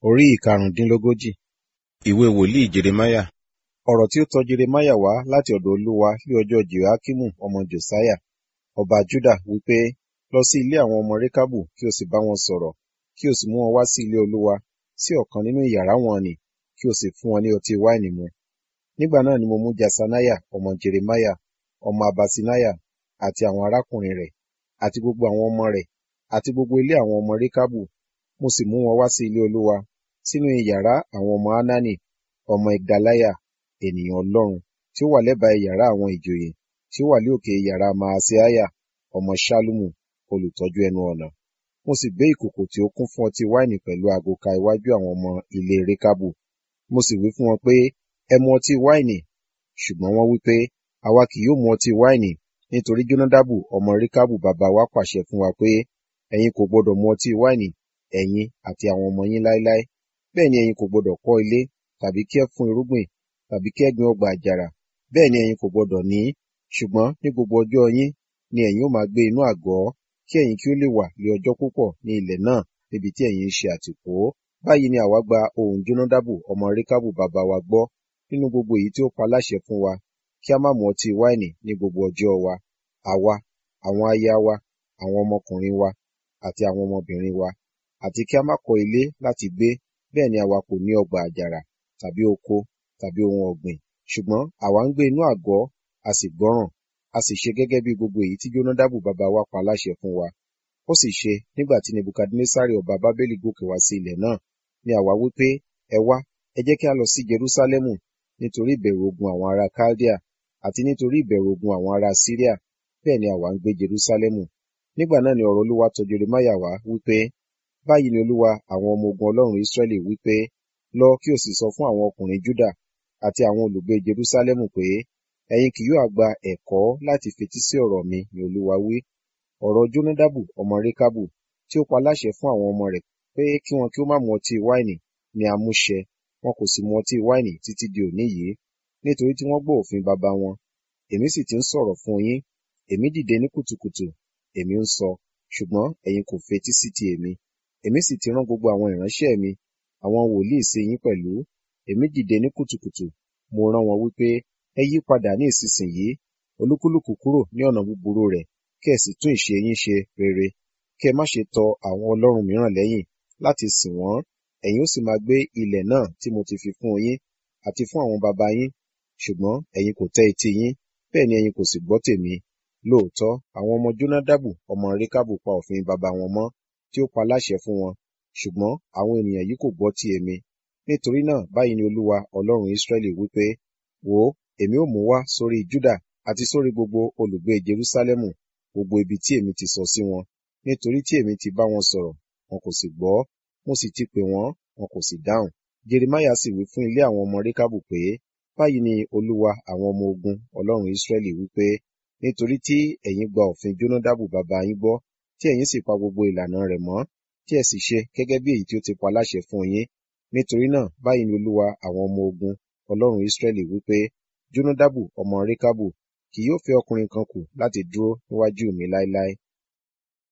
Orí ìkarùndínlógójì. Ìwé wòlíì Jeremáyà. Ọ̀rọ̀ tí ó tọ Jeremáyà wá láti ọ̀dọ̀ Olúwa ní ọjọ́ Jehoiakimu ọmọ Josiah, ọba Juda, wí pé, Lọ sí ilé àwọn ọmọ Rekàbù kí o sì bá wọn sọ̀rọ̀, kí o sì mú wọn wá sí ilé Olúwa, sí ọ̀kan nínú ìyàrá wọ̀n-ọn-nì, kí o sì fún wọn ní ọtí wáìnì mu. Nígbà náà ni mo mú Jesaniah ọmọ Jeremáyà, ọmọ Habaṣináyà, àti àwọn arákùnrin rẹ̀, àti gbogbo àwọn ọmọ rẹ̀, àti gbogbo ilé àwọn ọmọ Rekàbù, mo sì mú wọn wá sí ilé Olúwa, sínú ìyàrá àwọn ọmọ Hanani, ọmọ Igdaliah, ènìyàn Ọlọ́run, tí ó wà lẹ́bàá ìyàrá àwọn ìjòyè, tí ó wà ní òkè ìyàrá Maaseiah, ọmọ Ṣallumu, olùtọ́jú ẹnu ọ̀nà. Mo sì gbé ìkòkò tí ó kún fún ọtí wáìnì pẹ̀lú ago ka iwájú àwọn ọmọ ilé Rekàbù. Mo sì wí fún wọn pé, Ẹ mu ọtí wáìnì. Ṣùgbọ́n wọ́n wí pé, Àwa kì yóò mu ọtí wáìnì, nítorí Jonadabu ọmọ Rekàbù bàbá wa pàṣẹ fún wa pé, Ẹ̀yin kò gbọdọ̀ mu ọtí wáìnì, ẹ̀yin àti àwọn ọmọ yín láéláé. Bẹ́ẹ̀ ni ẹ̀yin kò gbọdọ̀ kọ́ ilé, tàbí kí ẹ fún irúgbìn, tàbí kí ẹ gbin ọgbà àjàrà. Bẹ́ẹ̀ ni ẹ̀yin kò gbọdọ̀ ní, ṣùgbọ́n ní gbogbo ọjọ́ yín ni ẹ̀yin ó máa gbé inú àgọ́, kí ẹ̀yin kí ó lè wà ní ọjọ́ púpọ̀ ní ilẹ̀ náà níbi tí ẹ̀yin ń ṣe àtìpó. Báyìí ni àwa gba ohùn Jonadabu ọmọ Rekàbù bàbá wa gbọ́ nínú gbogbo èyí tí ó pa láṣẹ fún wa, kí a má mu ọtí wáìnì ní gbogbo ọjọ́ wa, àwa, àwọn aya wa, àwọn ọmọkùnrin wa, àti àwọn ọmọbìnrin wa, àti kí a má kọ́ ilé láti gbé, bẹ́ẹ̀ ni àwa kò ní ọgbà àjàrà, tàbí oko, tàbí ohun ọ̀gbìn. Ṣùgbọ́n àwa ń gbé inú àgọ́, a sì gbọ́ràn, a sì ṣe gẹ́gẹ́ bí gbogbo èyí tí Jonadabu bàbá wa pa láṣẹ fún wa. Ó sì ṣe, nígbà tí Nebukadnessari ọba Babeli gòkè wá sí ilẹ̀ náà, ni àwa wí pé, Ẹ wá, ẹ jẹ́ kí a lọ sí Jerúsálẹ́mù, nítorí ìbẹ̀rù ogun àwọn ará Kaldea, àti nítorí ìbẹ̀rù ogun àwọn ará Siria, bẹ́ẹ̀ ni àwa ń gbé Jerúsálẹ́mù. Nígbà náà ni ọ̀rọ̀ Olúwa tọ Jeremáyà wá wí pé, Báyìí ni Olúwa àwọn ọmọ ogun Ọlọ́run Israẹli wí pé, Lọ kí o sì sọ fún àwọn ọkùnrin Juda àti àwọn olùgbé Jerúsálẹ́mù pé, Ẹ̀yin kì yóò gba ẹ̀kọ́ láti fetí sí ọ̀rọ̀ mi, ni Olúwa wí. Ọ̀rọ̀ Jonadabu ọmọ Rekàbù, tí ó pa láṣẹ fún àwọn ọmọ rẹ̀ pé kí wọn kí ó má mu ọtí wáìnì, ni a mú ṣẹ, wọn kò sì mu ọtí wáìnì títí di òní yìí, nítorí tí wọ́n gbọ́ òfin baba wọn. Èmi sì ti ń sọ̀rọ̀ fún yín, èmi dìde ní kùtùkùtù, èmi ń sọ, ṣùgbọ́n ẹ̀yin kò fetí sí ti èmi. Èmi sì ti rán gbogbo àwọn ìránṣẹ́ mi, àwọn wòlíì sí yín pẹ̀lú. Èmi dìde ní kùtùkùtù, mo rán wọn wípé, ẹ yí padà ní ìsinsìnyí, olúkúlùkù kúrò ní ọ̀nà búburú rẹ̀, kí ẹ sì tún ìṣe yín ṣe rere, kí ẹ má ṣe tọ àwọn ọlọ́run mìíràn lẹ́yìn láti sìn wọ́n. Ẹ̀yin ó sì máa gbé ilẹ̀ náà tí mo ti fi fún yín àti fún àwọn baba yín. Ṣùgbọ́n ẹ̀yin kò tẹ́ etí yín, bẹ́ẹ̀ ni ẹ̀yin kò sì gbọ́ tèmi. Lóòótọ́, àwọn ọmọ Jonadabu ọmọ Rekàbù pa òfin baba wọn mọ́, tí ó pa láṣẹ fún wọn, ṣùgbọ́n àwọn ènìyàn yìí kò gbọ́ ti èmi. Nítorí náà báyìí ni Olúwa Ọlọ́run Israẹli wí pé, Wò ó, èmi ó mú wá sórí Juda àti sórí gbogbo olùgbé Jerúsálẹ́mù gbogbo ibi tí èmi ti sọ sí wọn, nítorí tí èmi ti bá wọn sọ̀rọ̀, wọn kò sì gbọ́, mo sì ti pè wọ́n, wọn kò sì dáhùn. Jeremáyà sì wí fún ilé àwọn ọmọ Rekàbù pé, Báyìí ni Olúwa àwọn ọmọ ogun Ọlọ́run Israẹli wí pé, nítorí tí ẹ̀yin gba òfin Jonadabu bàbá yín gbọ́, tí ẹ̀yin sì pa gbogbo ìlànà rẹ̀ mọ́, tí ẹ sì ṣe gẹ́gẹ́ bí èyí tí ó ti pa láṣẹ fún yín. Nítorí náà báyìí ni Olúwa àwọn ọmọ ogun Ọlọ́run Israẹli wí pé, Jonadabu ọmọ Rekàbù kì yóò fẹ́ ọkùnrin kan kù láti dúró níwájú mi láéláé.